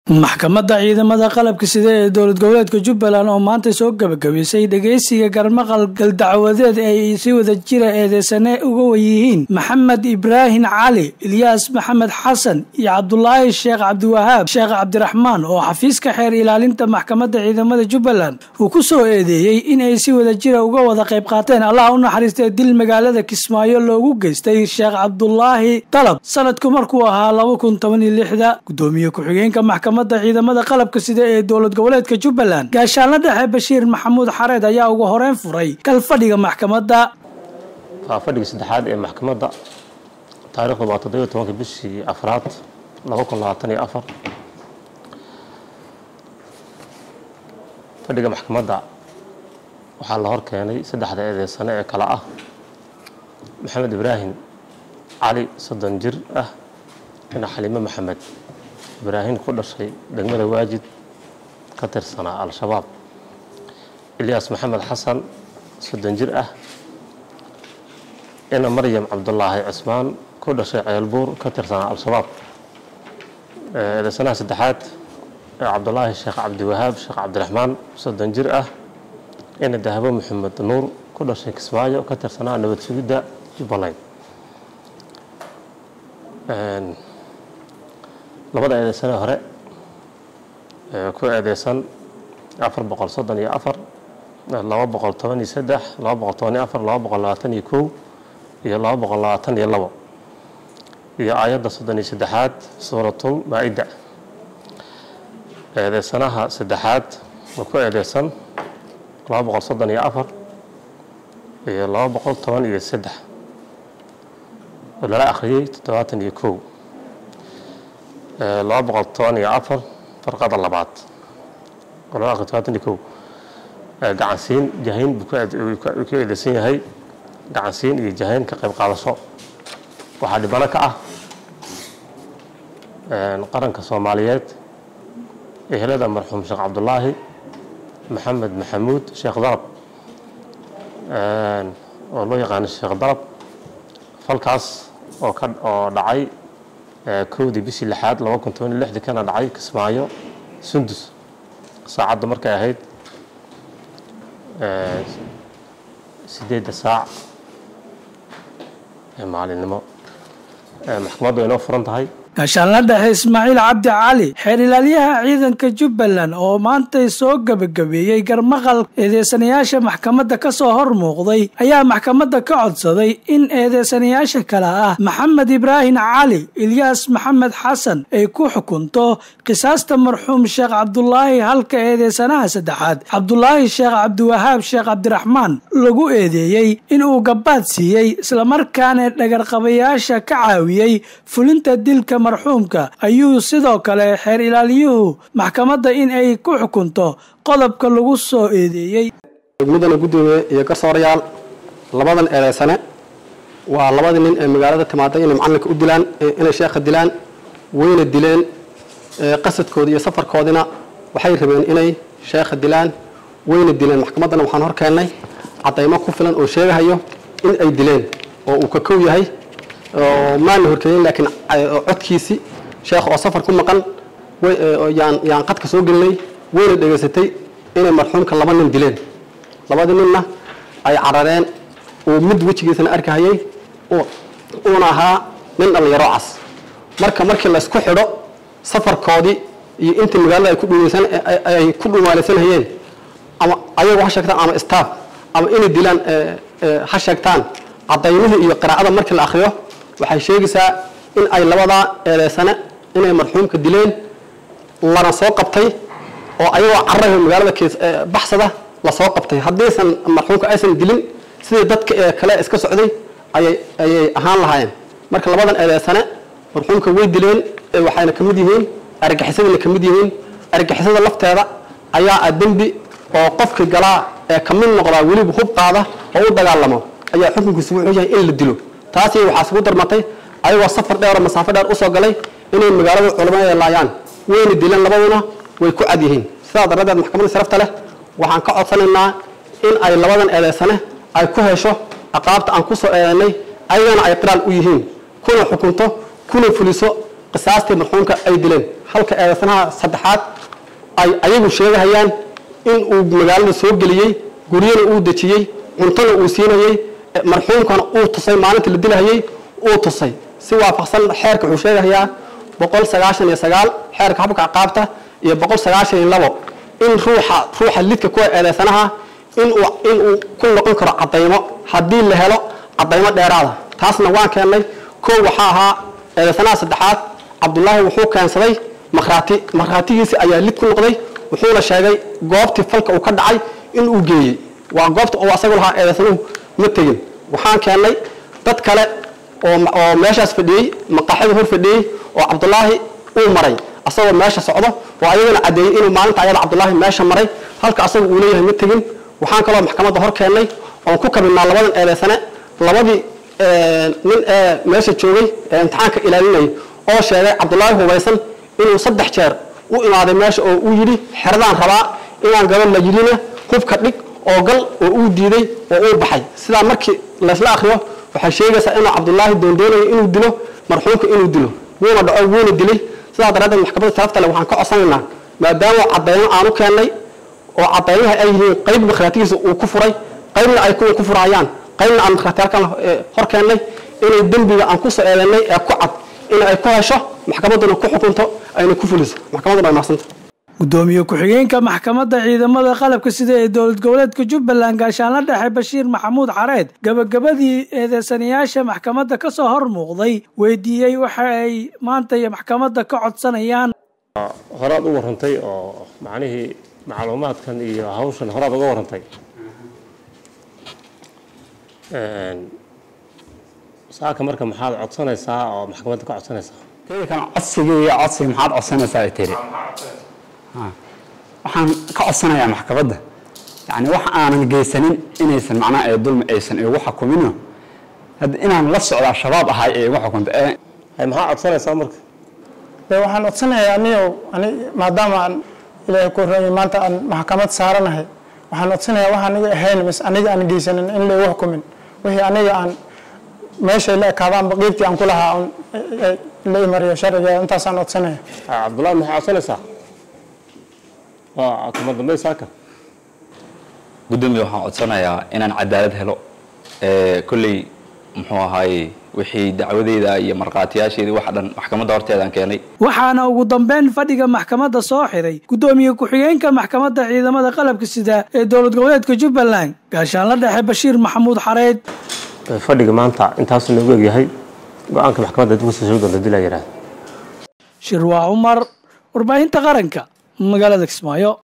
maxkamadda ciidamada qalabka sida ee dowlad goboleedka jubbaland oo maanta soo gabagabaysay dhegeysiga garmaqal galdacwadeed ay si wada jira eedeysane uga wayihiin maxamed ibraahim cali ilyaas maxamed xasan iyo cabdulaahi sheekh cabdiwahaab sheekh cabdiraxmaan oo xafiiska xeer ilaalinta maxkamadda ciidamada jubbaland uu ku soo eedeeyey in ay si wada jira uga wada qayb qaateen allah u naxariistee dil magaalada kismaayo loogu geystay sheekh cabdulaahi dalab sanadku markuu ahaa laba kun toban iyo lixda gudoomiye ku-xigeenka maxkamad ciidamada qalabka sida ee dowlad goboleedka jubbaland gaashaanla dhexe bashiir maxamuud xareed ayaa ugu horeyn furay kalfadhiga maxkamadda waa fadhiga saddexaad ee maxkamadda taarikhdu waa toddobiyo tobanka bishii afraad laba kun labaatan iyo afar fadhiga maxkamadda waxaa la hor keenay saddexda eedeysane ee kale ah maxamed ibraahim cali soddon jir ah ina xaliime maxamed ibraahim ku dhashay degmada waajid ka tirsanaa al-shabaab ilyaas maxamed xasan soddon jir ah ina maryam cabdulaahi cismaan ku dhashay ceelbuur ka tirsanaa al-shabaab eedeysanaha saddexaad ee cabdulaahi sheekh cabdiwahaab sheekh cabdiraxmaan soddon jir ah ina dahabo maxamed nuur ku dhashay kismaayo ka tirsanaa nabad sugidda jubbaland labada eedeysane hore ee ku eedeysan afar boqol soddon iyo afar laba boqol toban iyo saddex laba boqol toban iyo afar laba boqol labaatan iyo kow iyo laba boqol labaatan iyo labo iyo aayadda soddon iyo saddexaad suuratul maa-ida eedeysanaha saddexaad oo ku eedeysan laba boqol soddon iyo afar iyo laba boqol toban iyo saddex oo lala akhriyey toddobaatan iyo kow laba boqol toban iyo afar farqada labaad oo laba akri todobaatan iyo kow gacansiin jahayn buu ku eedeysan yahay gacansiin iyo jahayn ka qayb qaadasho waxaa dhibano ka ah qaranka soomaaliyeed ehelada marxuum sheekh cabdulaahi maxamed maxamuud sheekh dalab oo loo yaqaano sheekh dalab falkaas oo ka oo dhacay kowdii bishii lixaad laba kun toban iyo lixdii kana dhacay kismaayo sundus saacadda markay ahayd sideedda saac ee maalinimo maxkamaddu ay noo furan tahay gaashaanla dhexe ismaaciil cabdi cali xeer ilaalyaha ciidanka jubbaland oo maantay soo gebagabeeyey garmaqal eedeysanayaasha maxkamadda ka soo hor muuqday ayaa maxkamadda ka codsaday in eedeysanayaasha kale ah maxamed ibraahim cali ilyaas maxamed xasan ay ku xukunto qisaasta marxuum sheekh cabdulaahi halka eedeysanaha saddexaad cabdulaahi sheekh cabdiwahaab sheekh cabdiraxmaan lagu eedeeyey inuu gabaad siiyey islamarkaana dhagarqabayaasha ka caawiyey fulinta dilka marxuumka ayuu sidoo kale xeer ilaaliyuhu maxkamadda in ay ku xukunto qodobka lagu soo eedeeyey mudana guddoomiye iyo garsoorayaal labadan eedeysane waa labadii nin ee magaalada timaaday inay macalinka u dilaan inay sheekha dilaan wayna dileen qasadkoodi iyo safarkoodina waxay rabeen inay sheekha dilaan wayna dileen maxkamaddana waxaan hor keennay caddaymo ku filan oo sheegahayo in ay dileen oo uu ka kow yahay maana horkeeyen laakiin codkiisii sheekh oo safar ku maqan yaan qadka soo gelinay wayna dhegaysatay inay marxuumka laba nin dileen labadii ninna ay carareen uu mid wejigiisana arkahayay uuna ahaa nin dhallinyaro cas marka markii laysku xidho safarkoodii iyo intii magaalada ay ku dhumaalaysanhayeen ama ayagu ha sheegtaan ama staff ama inay dilaan ha sheegtaan cadaymihii iyo qiraacada markii la akriyo waxay sheegaysaa in ay labadaa eedeysane inay marxuumka dileen lana soo qabtay oo ayagoo cararaha magaalada baxsada lasoo qabtay haddiisan marxuumka aysan dilin sidii dadka ee kale iska socday ayay ahaan lahaayeen marka labadan eedeysane marxuumka way dileen waxayna ka mid yihiin argaxisadana ka mid yihiin argixisada lafteeda ayaa ah dembi oo qofkii galaa ee ka mid noqdaa weliba hub qaada oo u dagaalamo ayaa xukunkiisu wuxuu yahay in la dilo taasi waxaa isugu darmatay ayagoo safar dheeroo masaafo dheer usoo galay inay magaalada culamada laayaan wayna dileen labaduna way ku cad yihiin sidaa daradeed maxkamadda sarafta leh waxaan ka codsanaynaa in ay labadan eedeysane ay ku hesho aqaabta aan ku soo eedeynay ayagana ay qiraal u yihiin kuna xukunto kuna fuliso qisaastii marxuumka ay dileen halka eedeysanaha saddexaad ay ayagu sheegahayaan in uu magaalada soo geliyey guryana uu dejiyey cuntona uu siinayey marxuumkana uu tusay maalinta la dilahayey uu tusay si waafaqsan xeerka wuxuu sheegahayaa boqol sagaashan iyo sagaal xeerka habka ciqaabta iyo boqol sagaashan iyo labo in ruuxa ruuxa lidka kuwa eedeysanaha inuu inuu ku noqon karo cadaymo haddii la helo cadaymo dheeraada taasna waan keennay koo waxaa ahaa eedeysanaha saddexaad cabdulaahi wuxuu keensaday makhraati makhraatigiisi ayaa lid ku noqday wuxuuna sheegay goobtii falka uu ka dhacay in uu geeyey waa goobta oo asagu lahaa eedeysanuhu ma tegin waxaan keennay dad kale oo oo meeshaas fadhiyey maqaaxida hor fadhiyey oo cabdulaahi uu maray asagoo meesha socdo oo ayagana caddeeyey inuu maalinta ayada cabdulaahi meesha maray halka asagu uu leeyahay ma tegin waxaan kaloo maxkamadda hor keennay oon ku kabinaa labadan eedeysane labadii nin ee meesha joogay ee imtixaanka ilaalinayay oo sheegay cabdulaahi hubaysan inuu saddex jeer u imaaday meesha oo uu yidhi xeradaan rabaa inaan gabadh la yidhina hubka dhig oo gal oo uu diiday oo uu baxay sidaa markii laysla akriyo waxay sheegaysaa inuu cabdulaahi doondoonayo inuu dilo marxuumka inuu dilo wuuna dhaco wuuna dilay sidaa daraaddeed maxkamadda sharafta leh waxaan ka codsanaynaa maadaama cadaymo aan u keennay oo cadaymaha ay yihiin qayb makhraatigiisa uu ku furay qaybna ay kuwa ku furayaan qaybna aan makhraatiyaalkan hor keennay inay dembiga aan ku soo eedeynay ee ku cad in ay ku hesho maxkamadduna ku xukunto ayna ku fuliso maxkamadduna ay mahadsanta gudoomiye ku-xigeenka maxkamadda ciidamada qalabka sida ee dowlad goboleedka jubbaland gaashaanla dhexe bashiir maxamuud xareed gabagabadii eedeysanayaasha maxkamadda ka soo hor muuqday weydiiyey waxa ay maanta iyo maxkamadda ka codsanayaan horaad u warantay oo macnihii macluumaadkan iyo hawshan horaad uga warantay saaka marka maxaad codsanaysaa oo maxkamadda ka codsanaysaa kan codsigii iyo codsiga maxaad codsanaysaa ay tiri waxaan ka codsanayaa maxkamadda yani wax aanan geysanin inaysan macnaha ee dulmi aysan igu xukumino hadda inaan la socdaa shabaab ahay ee igu xukunta ee hay maxaa codsanaysaa marka de waxaan codsanayaa aniyo ani maadaama aan ilaahay ku horreeyay maanta aan maxkamad saaranahay waxaan codsanayaa wax aniga ahayn mis aniga aan geysanin in laygu xukumin wixii aniga aan meeshay la ekaadaanba qiibtii aan ku lahaa un la imariyo sharciga intaasaan codsanaya cabdullahi maxaa codsanaysaa waa kuma dambey saaka gudoomiye waxaan codsanayaa inaan cadaalad helo kolley muxuu ahaaye wixii dacwadeyda iyo markhaatiyaasheedii waxa dhan maxkamadda horteedaan keenay waxaana ugu dambeyn fadhiga maxkamadda soo xiray gudoomiye ku-xigeenka maxkamadda ciidamada qalabka sida ee dowlad goboleedka jubbaland gaashaanla dhexe bashiir maxamuud xareed fadhiga maanta intaasuu noogu egyahay go-aanka maxkamadda dib kusoo soo doonta dilaa yidhaahda shirwaa cumar warbaahinta qaranka magaalada kismaayo